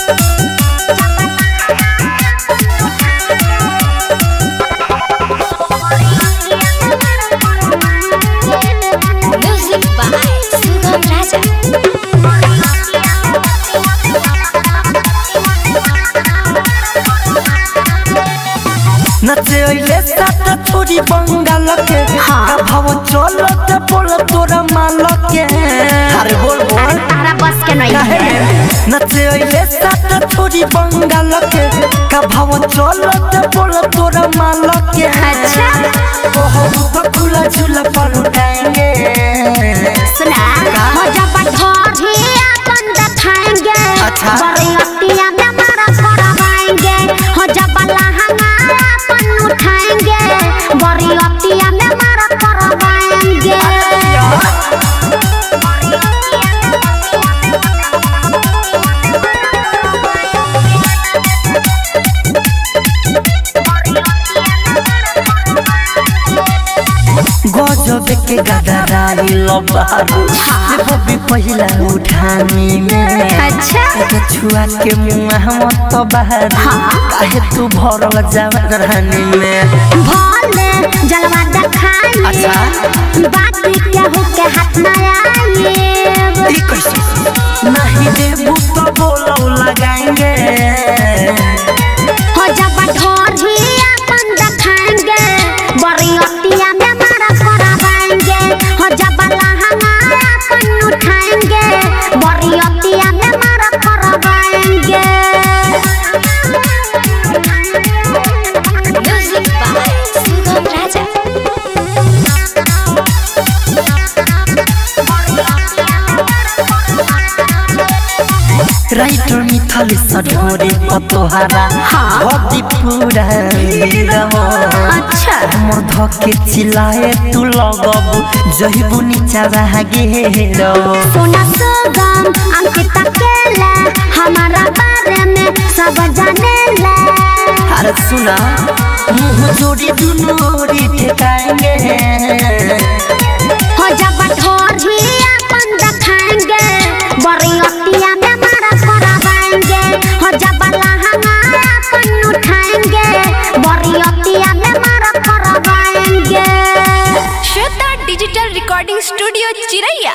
Music by Sugam Raja. नचे ओइले साता छोरी बंगाल के हाँ। का भाव चलत बोल तोरा माल के अरे बोल बोल तारा बस के नहीं काहे है रे? नचे ओइले साता छोरी बंगाल के का भाव चलत बोल तोरा माल के अच्छा। ओहो तो खुला झूला पर उठाएंगे सुना हो जब ढोरी अपन दिखाएंगे अच्छा। बरियतिया में मारा करवाएंगे हो जब लहंगा अपन उठाएंगे बरियतिया में मारा करवाएंगे गजब के गदराई लबारू ले बबी पहिला उठानी में अच्छा एके छुआ के मुंह मत बहारू काहे तू भरल जवानी में भोले जलवा दिखाई अच्छा। बात केहू के हाथ न आई ई कैसे नहीं देबू तो बोलो लगाएंगे हो जब ढोरी अपन दिखाएंगे बरियतिया में मारा करवाएंगे हो जब लहंगा अपन उठाएंगे बरियतिया में मारा करवाएंगे music by Sugam Raja writer मिथल सढोरे पतोहारा हाँ। भदी पूरा नीरव अच्छा मोर धके चिल्लाए तू लगबू जहिबू नीचा रह गेरो सोना सुगम अंकिता केला हमारा बारे में सब जाने ला अरे सुना मुंह जोड़ी दुनू ओरी ठेकाएंगे हो जब ढोरी अपन दिखाएंगे बरियतिया में मारा करवाएंगे हो जब लहंगा अपन उठाएंगे बरियतिया में मारा करवाएंगे Shweta digital recording studio Chiraiya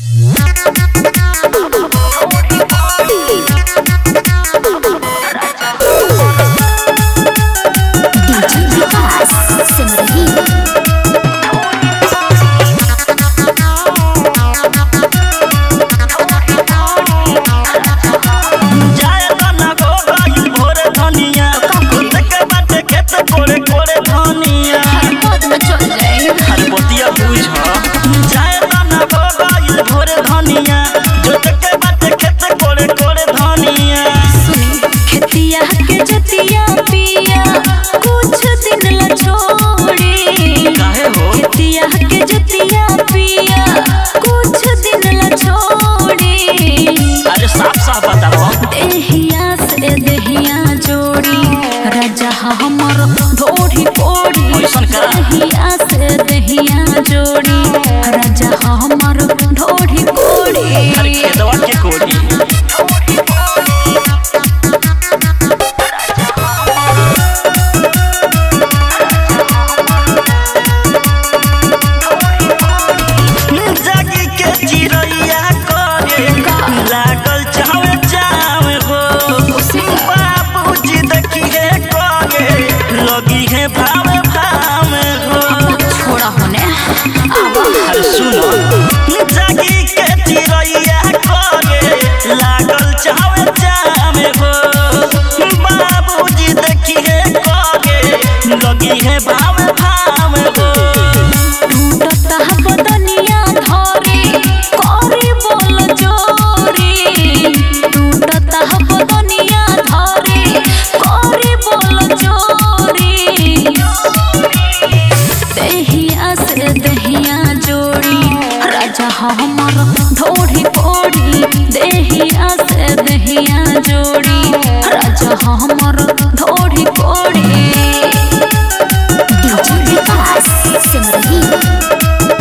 DJ Vikas Simrahi जाए तना गो गई भोर धनिया के बाटे खेत कोड़े कोड़े धनिया हर बतिया बुझ जाए तना गो गई भोर धनिया जोत के बाटे खेत कोड़े कोड़े धनिया खेतिया के जतिया पिया कुछ दिन ला छोड़ी काहे हो खेतिया के जतिया पिया कुछ दिन ला छोड़ी अरे साफ साफ बताओ देहिया से देहिया जोड़ी राजा हमर ढोढ़ी पोड़ी ऐसन करा। देहिया से देहिया जोड़ी राजा हमर ढोढ़ी पोड़ी अरे खेतवा के कोड़ी जागी के चिड़ैया करे लागल चावे चावे हो बाबूजी देखी है करे लगी है भावे भावे हो छोड़ा होने अरे सुनो जागी के चिड़ैया करे लागल चावे चावे हो बाबूजी देखी है करे लगी है भावे भावे हो टूटता बदनिया धरे करी बोल जोरी टूटता बदनिया धरे करी बोल जोरी दहिया से दहिया जोड़ी राजा हमर ढोढ़ी पोड़ी दहिया से दहिया जोड़ी राजा हमर ढोढ़ी पोड़ी डीजे विकास सिमरही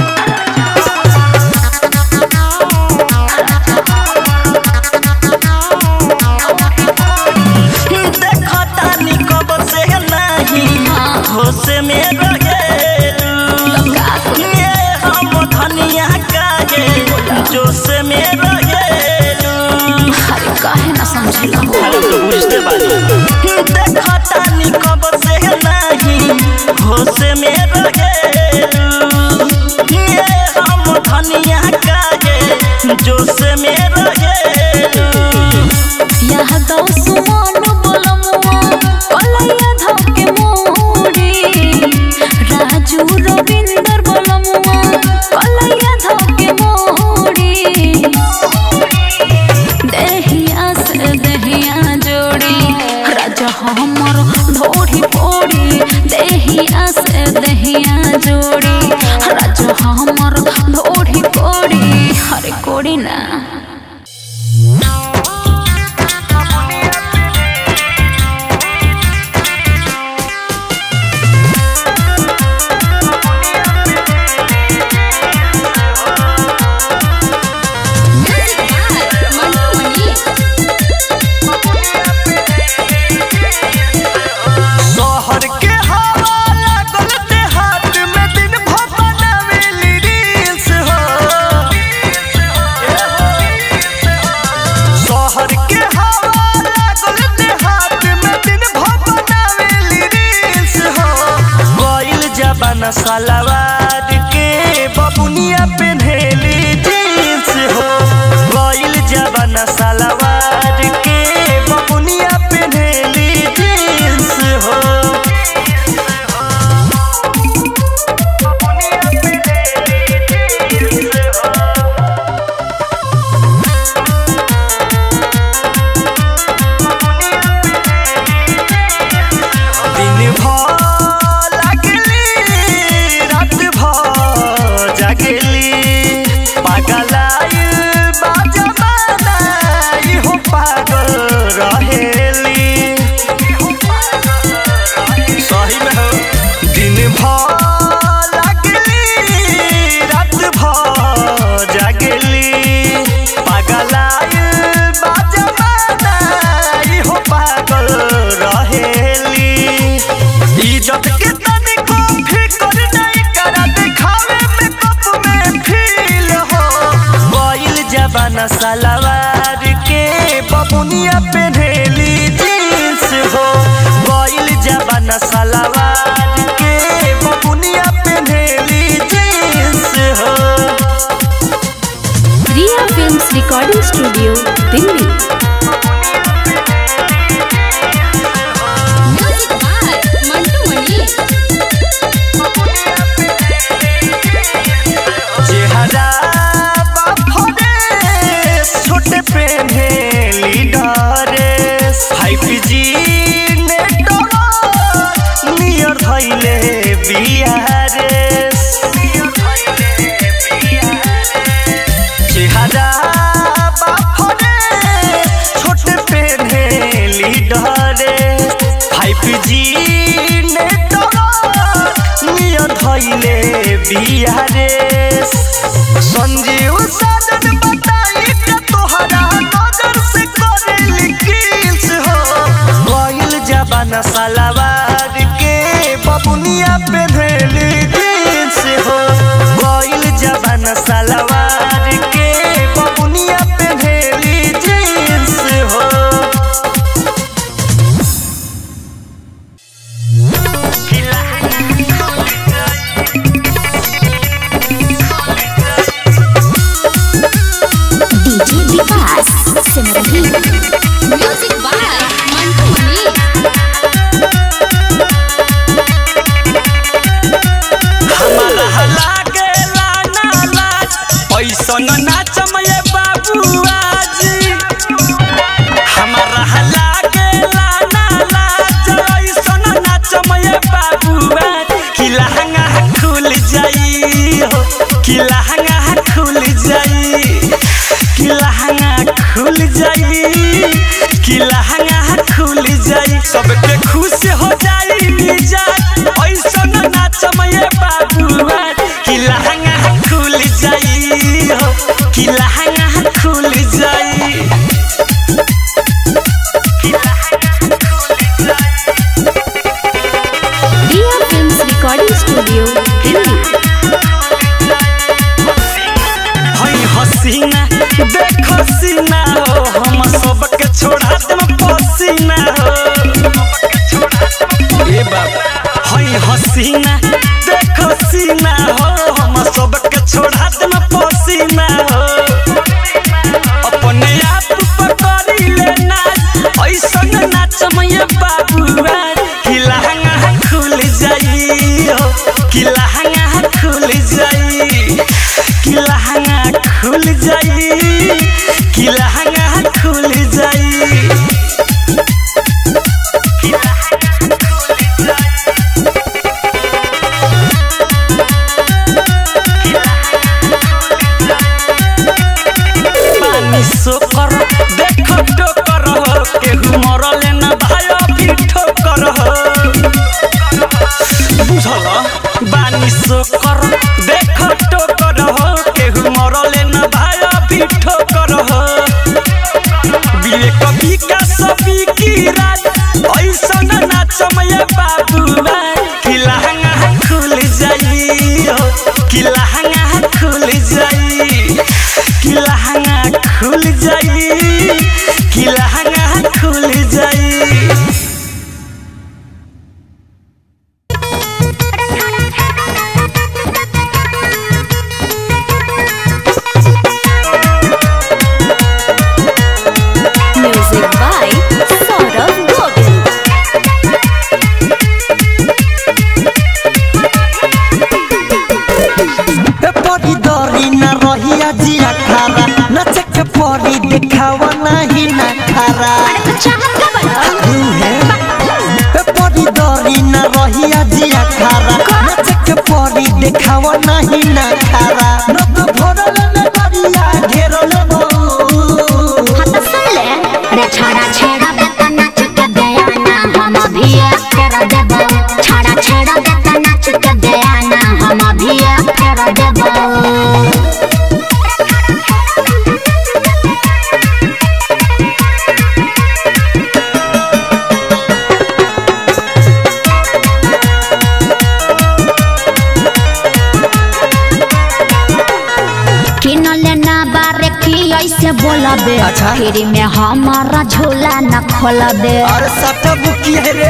काहे ना समझला अरे तो बुझते बानी देखतानी कब से नहीं होश में रहे ये हम धनिया कागे जोश में रहे यह दो सुमन बोलमुआ कलैया धके मोड़ी राजू रविंदर बोलमुआ कलैया धके मोड़ी देहिया से देहिया जोड़ी राजा हमर ढोढ़ी पोड़ी देहिया से देहिया जोड़ी राजा हमर ढोढ़ी पोड़ी हरे कोड़ी ना शहर के हवा लागल देहात में दिन भर बनावेली रील्स हो शहर के हवा लागल देहात में दिन भर बनावेली रील्स हो गइल जबाना सलवार के बबुनिया पेन्हेली जींस हो गइल जबाना सलवार के बबुनिया पेन्हेली जींस हो दिन भर लागली रात भर जागली पागलाइल बा जमाना इहो पागल रहेली सही में हो दिन भर लागली रात भर जागली पागलाइल बा जमाना इहो पागल रहेली इज्जत के तनिको फिकर नहीं करा दिखावे में कप में फील हो गइल जबाना सलवार के बबुनिया पेन्हेली जींस हो गइल जबाना सलवार के बबुनिया पेन्हेली जींस हो Riya films recording studio Delhi चेहरा बाफरे छोटे पेन्हे लीडरेस फाइव जी नेटवर्क नियर धैले बिहारेस चेहरा बाफरे छोटे पेन्हे लीडरेस फाइव जी नेटवर्क नियर धैले बिहारेस संजीव साजन बताई के तोहरा नजर से करेली किल्स हो गइल जबाना सलवार के बबुनिया पेन्हेली जींस हो गइल जबाना सलवार के बबुनिया पेन्हेली जींस हो DJ Vikas Simrahi music by Mantu Mani हमारा लागे लाना लाज ऐसन नाचम ये बाबुआ जी हमारा लागे लाना लाज ऐसन नाचम ये बाबुआ कि लहंगा खुल जाई हो कि लहंगा खुल जाई कि लहंगा खुल जाई कि लहंगा खुल जाई सबके खुश हो जाई मिजाज ऐसन नाचम ये बाबुआ कि लहंगा खुल जाई हो कि लहंगा खुल जाई Riya films recording studio Delhi हई हसीना देख सीना हो हम सब सबके छोड़ा दम पसीना हो ए बाबा हई हसीना देखो सीना हो हम सबके छोड़ा दम पसीना हो अपने आप पकड़ी ले नाच ऐसन नाच मैया बाबुआ कि लहंगा खुल जाई हो कि लहंगा खुल जाई कि लहंगा खुल जाई कि लहंगा खुल जाई पानी सोकर देख टोकर हो केहू मरले न भायो भी ठोकर हो बुझल बानी सोकर देख टोकर हो केहू मरले न भायो भी ठोकर हो विवेक विकास की रात ऐसन नाचमय बाबुआ कि लहंगा खुल जाई हो कि लहंगा खुल जाई कि लहंगा खुल जाई कि लहंगा खुल जाई Music by Saurav Govind. ए परी दरी न रहिया जिया खारा नचे के परी देखावा नहीं ना खारा चाहत का बड़ा ए परी दरी न रहिया जिया खारा नचे के परी देखावा नहीं ना खारा न तो भरल न गरिया घेरल बहु हाँ तो सुन ले रे छाड़ा छेड़ा बेटा नाच के दया ना हम अभी कर देबो छाड़ा छेड़ा बेटा नाच के दया ना हम अभी कर देबो किन लेना बारे की ऐसे बोलबे अच्छा। फ्री में हमारा झूला न खोलबे अरे सटा बुकी है रे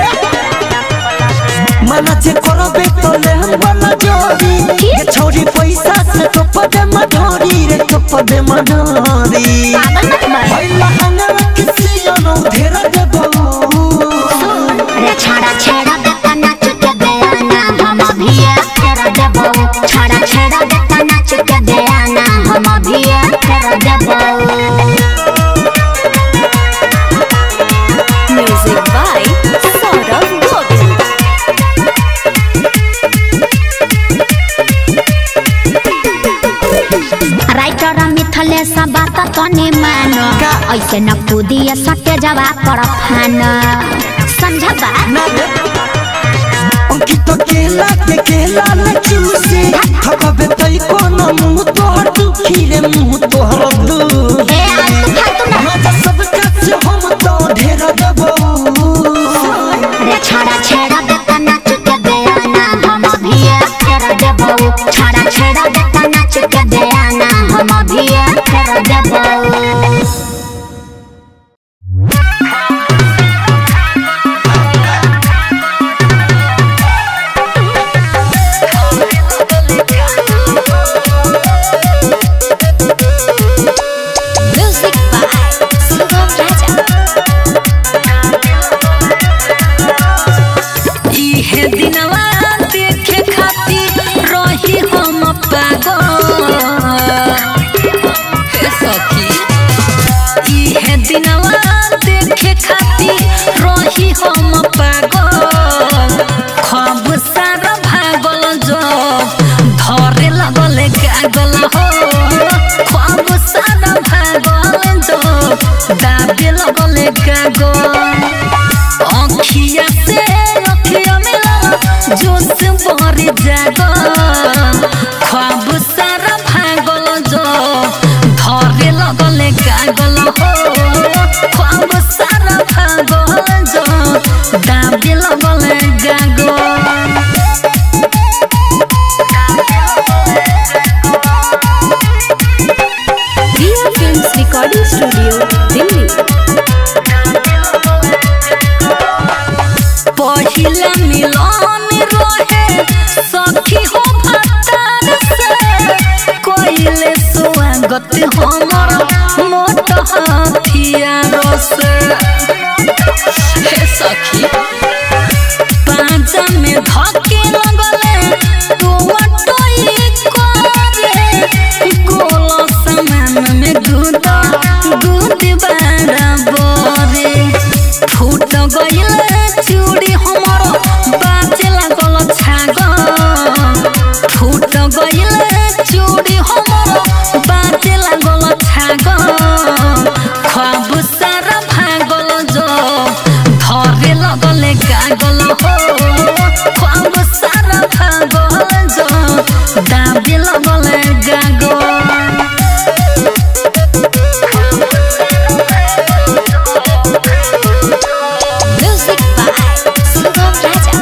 मना जे करबे तो ले हम वाला जोड़ी ये छोरी पैसा से तो पदे मधोरी रे तो पदे मधोरी पागल मत बन भइला हंगामा किसी अनु घेरा दे बहु रे छाड़ा छेड़ा बेटा नाच के दया ना हम अभी कर देबो छाड़ा छेड़ा बेटा नाच के दया ना हम अभी कर देबो Music by Saurav Govind. Writer Mithlesh बात तने मानो का? ऐसे न कूदिए सटे जवा पर फान समझबा ना रे अंकित केला के केला न चूसे थकबे तई कोनो मुंह तोहर दुखी रे मुंह तोहर दुखी ए आलतू फालतू ना मजा सब काछ हम तो ढेर देबो रे छाड़ा छेड़ा बेटा नाच के दया ना हम अभी कर देबो छाड़ा छेड़ा बेटा नाच के दया ना हम अभी कर देबो Music by Sugam Raja. इहे दिनवा देखे खातिर रही हम पागल हे सखी इहे दिनवा देखे खातिर रही हम पागल ख्वाब सारा भागल जो धरे लगल गागल हो ख्वाब सारा भागल जो दाबे लगल गागल अखिया से अखिया मिला जोश भरी जागो ख्वाब सारा भागल जो धरे लगल गागल हो ख्वाब सारा भागल जो दाबे लगल गागल Via Films Recording Studio, Delhi. स्वागत हमर मोट हथियार से हे सखी पांचा में धके लगले तू अटोई करे गोल समान में गुदा गुद बराबरे फूट गइल चूड़ी हमर बाजे लागल छाग फूट गइल चूड़ी हमर बाजे लागल छाग ख्वाब सारा भागल जो धरे लगले गागल हो ख्वाब सारा भागल जो दाबे लगले गागल Music by Sugam Raja.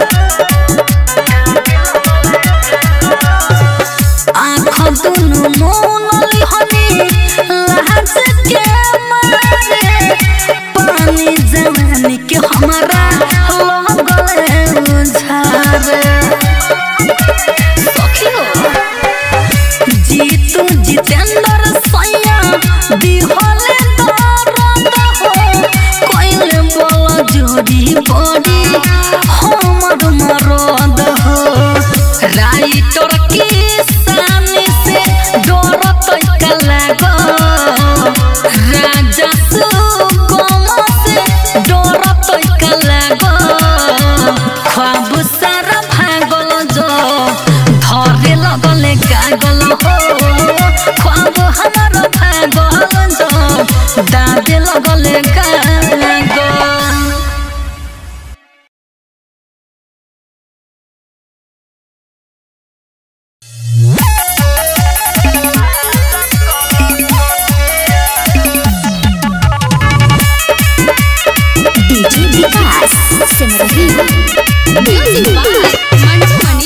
आँख दुनु मोनली हनी लाज के मारे पानी जवानी के हमारा लगले उझारे सखियो जीतू जितेंद्र सैया दिहले दर्द हो कोइले बोल जोड़ी बड़ी हमर मरद हो राइटर की सामने से डरत लागो राजा सुगम से डरत लागो ख्वाब सारा भागल जो धरे लगले गागल हो ख्वाब हमार भागल जो दादे लगले गागल DJ Vikas Simrahi. Music by Manju Mani.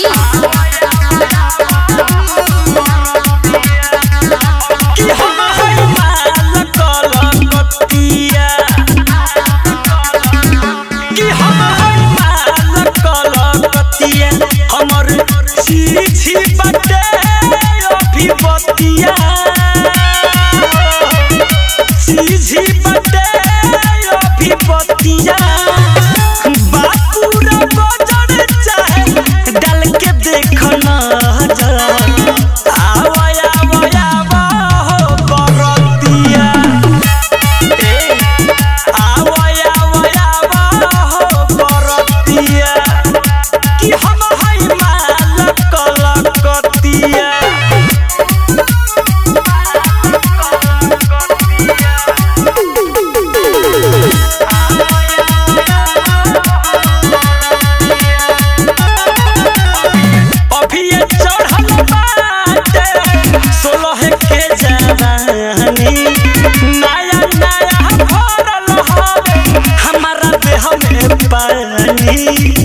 कि हम हई माल कलकतिया कि हम हई माल कलकतिया हमर छी बटे अभिपतिया छी बटे अभिपतिया बापूरा बजर चाहे डाल के देख नजर आवया आवया हो बरतिया ए आवया आवया हो बरतिया कि हम हई माल कलकतिया अभी ये चढ़ल बाटे सोलह के जवानी नया नया भरल हवे हमारा देह में पानी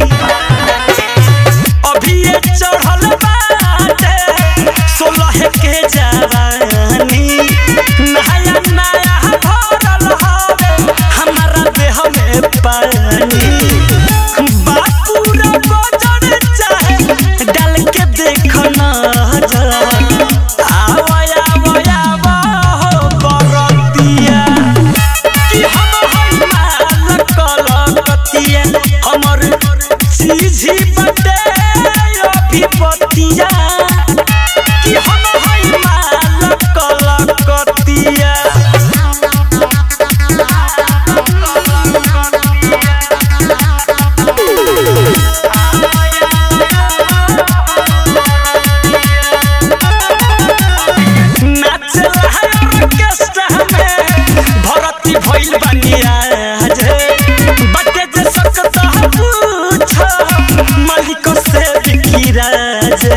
अभी ये चढ़ल बाटे सोलह के जवानी नया नया भरल हवे हमारा देह में पानी बापूरा बजर चाहे डाल के देख नजर आवया आवया हो बरतिया कि हम हई माल कलकतिया हमर चीजी बटे अभिपतिया कि हम हई माल कलकतिया नाचला है ऑर्केस्ट्रा में भरती भइल बनिया जे बटे जे सकत पूछ मालिक से बिकिरा जे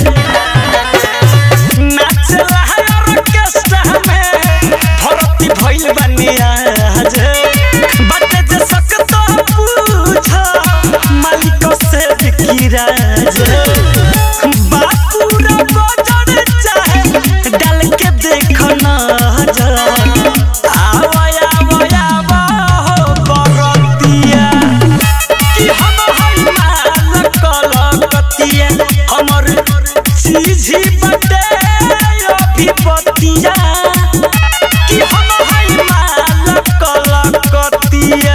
नाचला है ऑर्केस्ट्रा में भरती भइल बनिया जे बटे जे सकत पूछ मालिक से बिकिरा जे बापूरा बजर चाहे डाल के देख नजर आवया आवया हो बरतिया कि हम हई माल कलकतिया हमर चीजी बटे अभिपतिया बतिया कि हम हई माल कलकतिया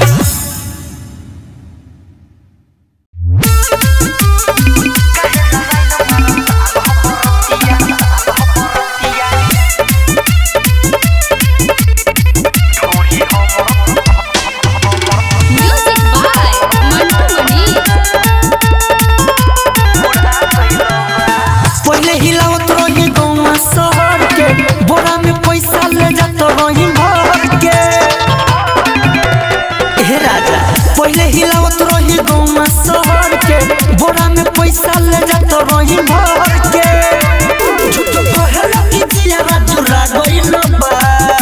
म्यूजिक बाय मंटू मनी पहले हिलावत रही गौवा शहर के बोरा में पैसा ले जात रही भर के हे राजा पहले हिलावत रही गौवा शहर के बोरा में पैसा ले जात रही भर के झूठ कहला कि जिया चुरा गइल बा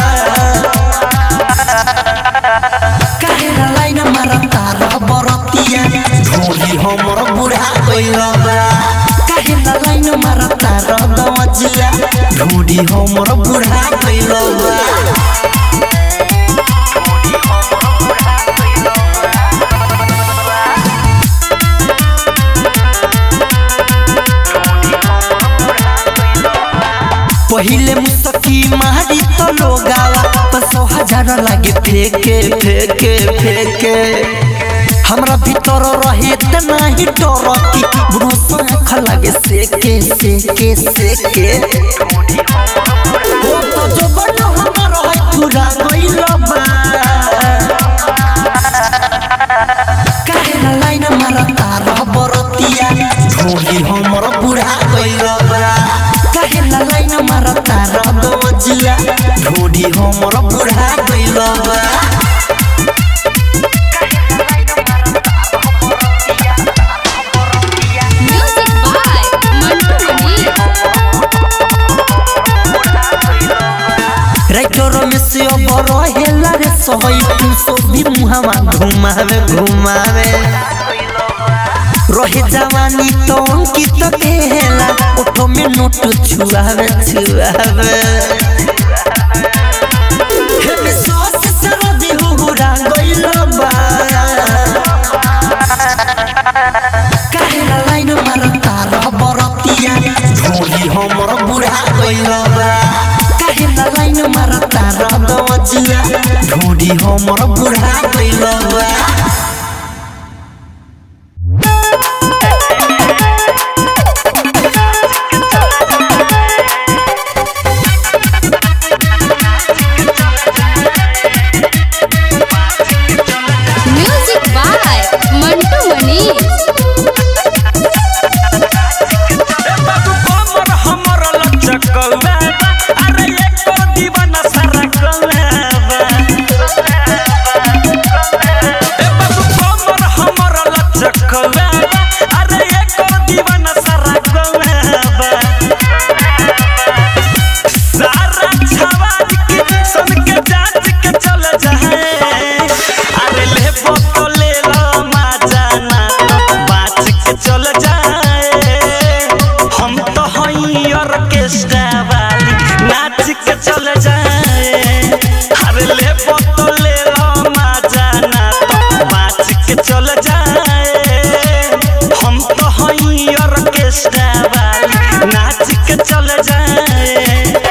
काहेला लाइन मारता रह बरतिया ढोली हमर बुढ़ा गइल बा काहेला लाइन मारता रह दवजिया ढोली हमर बुढ़ा गइल बा पहिले मुसकी मारी तो लोगावा तो सौ हजार लागे फेके फेके फेके हमरा भीतर रहे त नाही डर की बुढ़ो आँख लागे सेके सेके सेके ओ तो जो बनो हमर है पूरा गइल बा काहेला लाइन मारता रह बरतिया ढोली हमर बुढ़ा गइल बा काहेला लाइन मारता रह दवजिया ढोली हमर बुढ़ा गइल बा music by Mantu Mani writer में से अब रहेला रे सहई तू सो भी मुहावा घुमावे घुमावे रहे जवानी तो अंकित केला ओठो में नोट छुआवे छुआवे हे में सॉस सरदी हुहुरा गइल बा काहेला लाइन मारता रह बरतिया ढोली हमर बुढ़ा गइल बा काहेला लाइन मारता रह दवजिया ढोली हमर बुढ़ा गइल बा म्यूजिक बाय मंटू मनी बाबू कमर हमर लचकौवा अरे एको दीवाना सारा कौवा ए बाबू कमर हमर लचकौवा अरे एको दीवाना सारा कौवा सारा छवारी के सन के जांच के चल जाए अरे ले फोटो ले लो मजा ना बाच के चल जाए हम तो हई ऑर्केस्ट्रा वाली नाच के चल जाए अरे ले फोटो ले लो मजा ना बाच के चल जाए हम तो हई ऑर्केस्ट्रा वाली नाच के चल जाए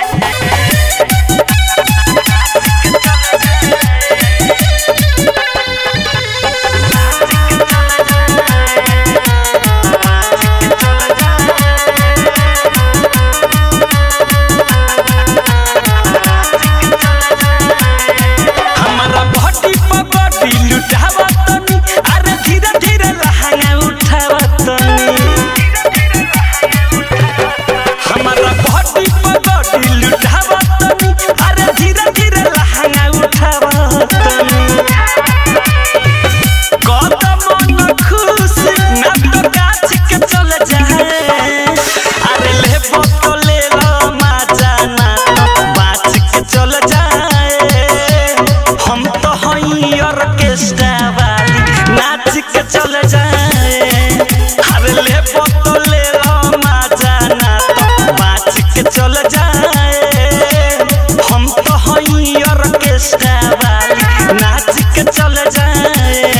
हमारा बॉडी पर बॉडी लुटावा तनी अरे धीरे धीरे लहंगा उठावा तनी हमारा बॉडी पर बॉडी लुटावा तनी अरे धीरे धीरे लहंगा उठावा तनी कदम न खुश ना तो गाछ के चल जाए अरे ले बोतो ले लो मजा ना तो बाच के चल जाए हम तो हई ऑर्केस्ट्रा वाली नाच के चल जाए अरे ले बोतो ले लो मजा ना तो बाच के चल जाए हम तो हई ऑर्केस्ट्रा वाली नाच के चल जाए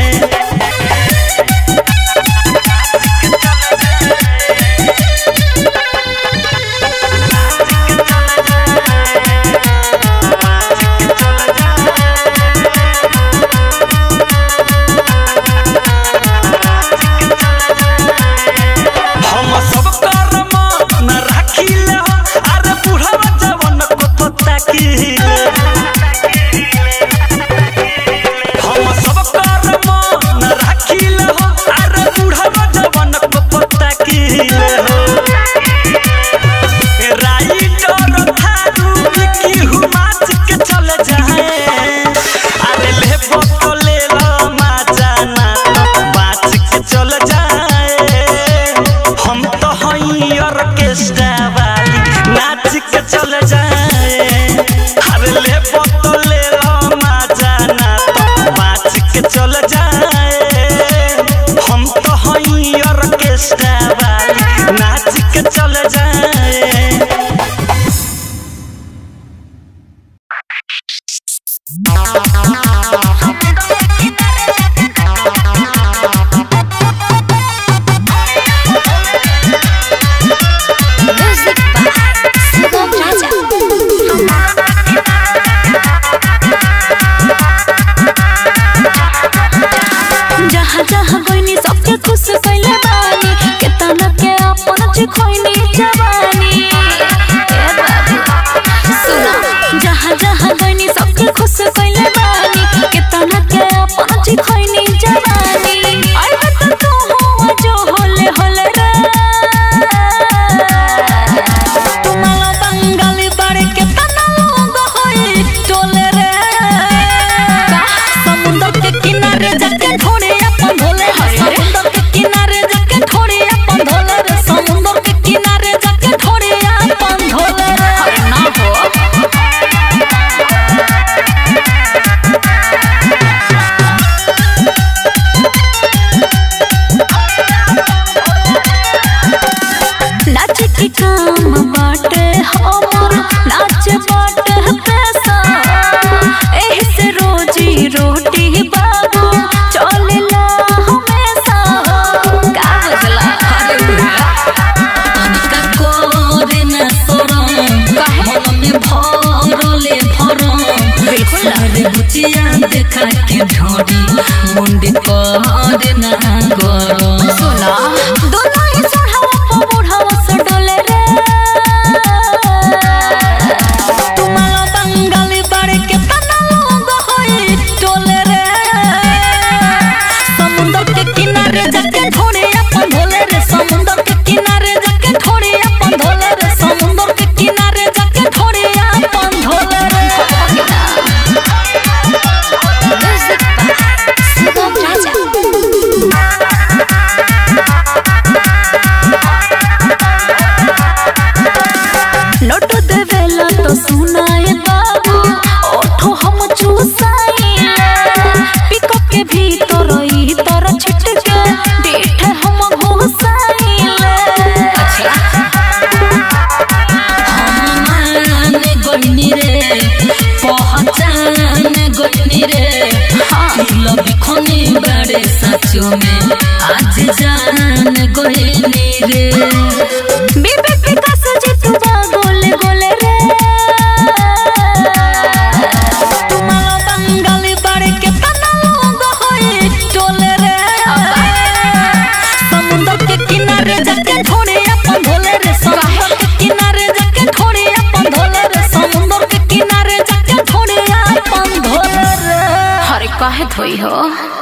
बाबू चलेला हमेशा का बुझला अरे तनिका करे ना शरम मन में भरले भरम अरे बुचिया देखा के ढोरी मुंडी करे ना गरम सुना दोनों ही सोढ़ावा पर बुढ़ावा से डोले रे तुम्हारा बंगाली बाड़े के तना लोग होई टोले रे समुंदर के किनारे जाके थोड़े अपन धोले रे समुंदर के किनारे जाके थोड़े अपन धोले रे समुंदर के किनारे जाके थोड़े अपन धोले रे शुभम राजा नोट देवेला तो सुनाए बाबू ओठो हम चूसाइले पिको के भीतर ई तर छिटके डेठ हम घुसाइले मान गइनी रे पहचान गइनी रे दिल बिखनी बड़े सचो में आज जान गइनी रे बीबी विकास जितुबा गोले गोले रे तुम्हारा बंगाली बाड़े के तना लोग होई टोले रे समुंदर के किनारे जाके थोड़े अपन धोले रे समुंदर के किनारे जाके थोड़े अपन धोले रे समुंदर के किनारे जाके थोड़े अपन धोले रे अरे काहे धोई हो